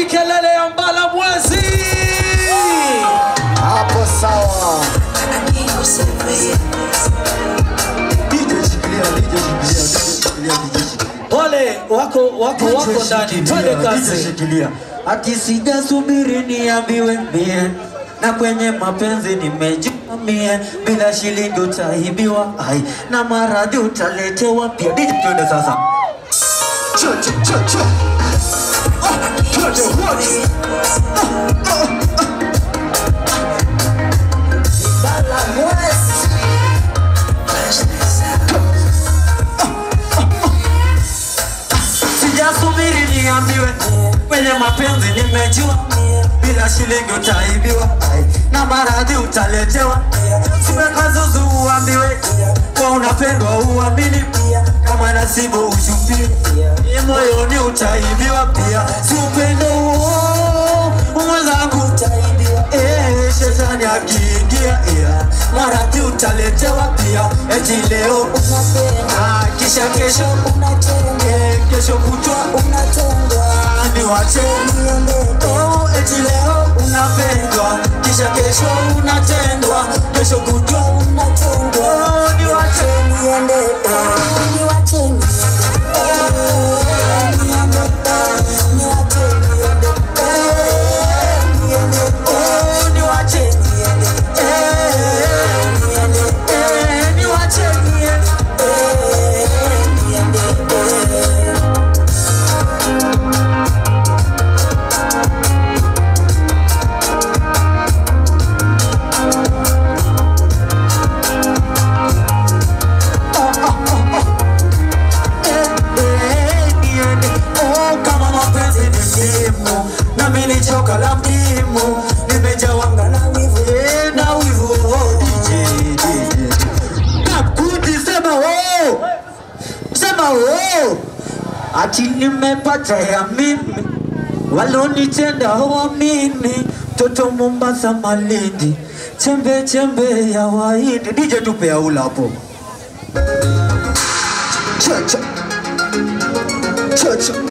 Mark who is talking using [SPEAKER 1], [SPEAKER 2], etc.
[SPEAKER 1] kelele ya mbala mwezi
[SPEAKER 2] Hapo sawa. DJ shikilia, DJ shikilia, DJ shikilia, DJ shikilia.
[SPEAKER 1] wale wako wako wako ndani twende kazi
[SPEAKER 2] Shikilia.
[SPEAKER 3] Ati sijasubiri niambiwe mie na kwenye mapenzi nimejua mie, bila shilingi utaibiwa, ai na maradhi utaletewa pia. DJ twende sasa.
[SPEAKER 2] Cha cha cha cha. Ah, twende wote.
[SPEAKER 3] Sijasubiri niambiwe kwenye mapenzi nimejua bila shilingi utaibiwa ai, na maradhi utaletewa. Simekazuzu uambiwe kwa unapendwa uamini kama nasibu ushupie ni moyoni utaibiwa pia, si upendo huo mwenzangu utaibiwa. Eh, shetani akiingia yeah, maradhi utaletewa pia, eti leo unapenda kisha kesho Eh, kesho kutwa Ah, ni wache oh, eti leo unapendwa kisha kesho unatendwa kesho kutwa oh, ni wache oh, ni wache Eh, eh, ni wache niende. Eh, niende. Oh, kama mapenzi ni ndimu nami ni choka la mdimu nimejawanga na wivu Eh, na wivu oh, DJ, DJ. Kakuti, sema oh. sema oh. ati nimepata ya mimi walonitenda hawamini toto Mombasa Malindi chembe chembe ya Wahindi DJ tupe aula hapo
[SPEAKER 2] Cha cha. Cha cha.